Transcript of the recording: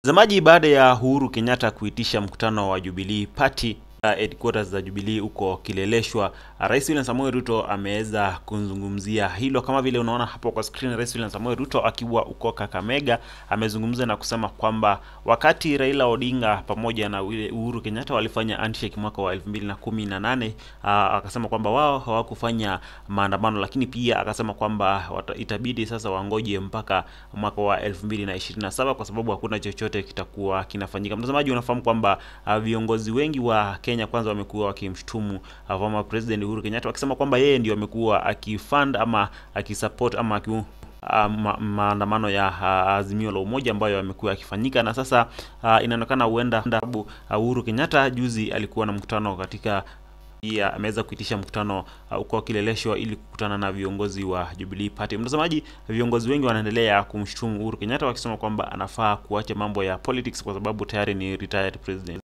Mtazamaji, baada ya Uhuru Kenyatta kuitisha mkutano wa Jubilee Party uh, headquarters za Jubilee huko Kileleshwa, uh, Rais William Samoei Ruto ameweza kuzungumzia hilo. Kama vile unaona hapo kwa screen, Rais William Samoei Ruto akiwa uko Kakamega amezungumza na kusema kwamba wakati Raila Odinga pamoja na Uhuru Kenyatta walifanya handshake mwaka wa 2018 uh, akasema kwamba wao hawakufanya maandamano, lakini pia akasema kwamba wata, itabidi sasa wangoje mpaka mwaka wa 2027 kwa sababu hakuna chochote kitakuwa kinafanyika. Mtazamaji, unafahamu kwamba uh, viongozi wengi wa Kenya kwanza wamekuwa wakimshutumu uh, former president Uhuru Kenyatta wakisema kwamba yeye ndio amekuwa akifund ama akisupport ama aki uh, ma maandamano ya uh, Azimio la Umoja ambayo yamekuwa yakifanyika na sasa uh, inaonekana huenda sababu uh, Uhuru Kenyatta juzi alikuwa na mkutano katika pia ameweza kuitisha mkutano huko uh, Kileleshwa ili kukutana na viongozi wa Jubilee Party. Mtazamaji, viongozi wengi wanaendelea kumshutumu Uhuru Kenyatta wakisema kwamba anafaa kuacha mambo ya politics kwa sababu tayari ni retired president.